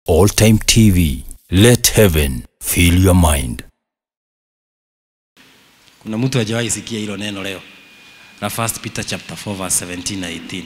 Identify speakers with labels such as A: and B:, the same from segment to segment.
A: All Time TV. Let heaven fill your mind.
B: kuna mtu hajawahi sikia hilo neno leo na first peter chapter 4 verse 17 na 18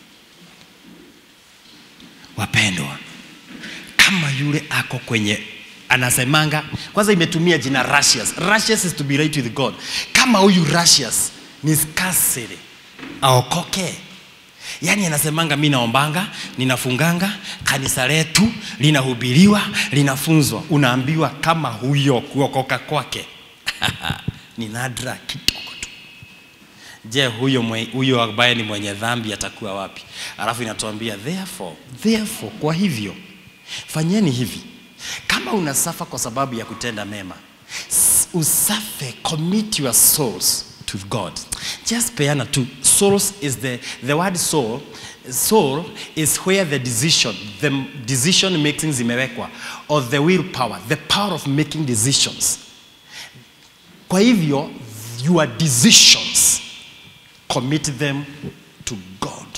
B: wapendwa kama yule ako kwenye anasemanga kwanza imetumia jina Russias. Russias is to be right with God. Kama huyu Russias ni skasiri aokoke, yaani anasemanga mi naombanga, ninafunganga, kanisa letu linahubiriwa, linafunzwa, unaambiwa kama huyo kuokoka kwake ni nadra kidogo tu. Je, huyo, mwe, huyo ambaye ni mwenye dhambi atakuwa wapi? Alafu inatuambia therefore, therefore, kwa hivyo fanyeni hivi kama unasafa kwa sababu ya kutenda mema s- usafe commit your souls to god just peana tu souls is the, the word soul soul is where the decision the decision making zimewekwa or the will power the power of making decisions kwa hivyo your decisions commit them to god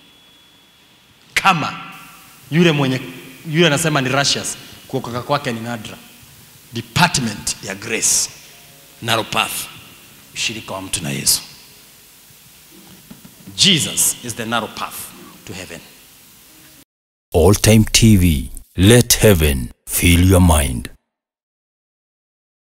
B: kama yule mwenye yule anasema ni Russians, kuokoka kwake ni nadra. Department ya grace, narrow path, ushirika wa mtu na Yesu. Jesus is the narrow path to heaven.
A: All Time TV. Let heaven fill your mind.